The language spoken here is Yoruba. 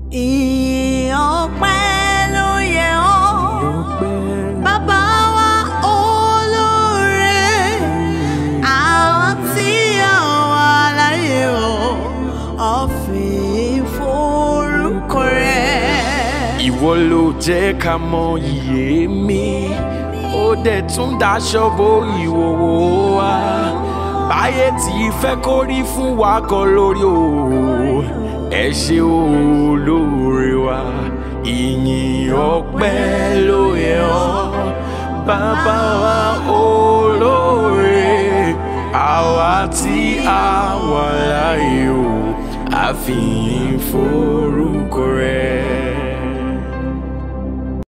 ìyìn ọpẹ́ ló yẹ ọ́ bàbá wa olóore àwọn tí àwọn aláyé o ọ̀fìn forúkọ rẹ̀. ìwọ ló jẹ́ ká mọ iye mi ó dẹ̀ tún daṣọ bo ìwòwò wa báyé tí fẹ́ kó rí fún wa kọ́ lórí o ẹ ṣé olóore wa ìyìn ọpẹ́ ló yẹ ọ́ bàbá wa olóore àwa tí a wà láàyè o àfihàn forúkọ rẹ̀.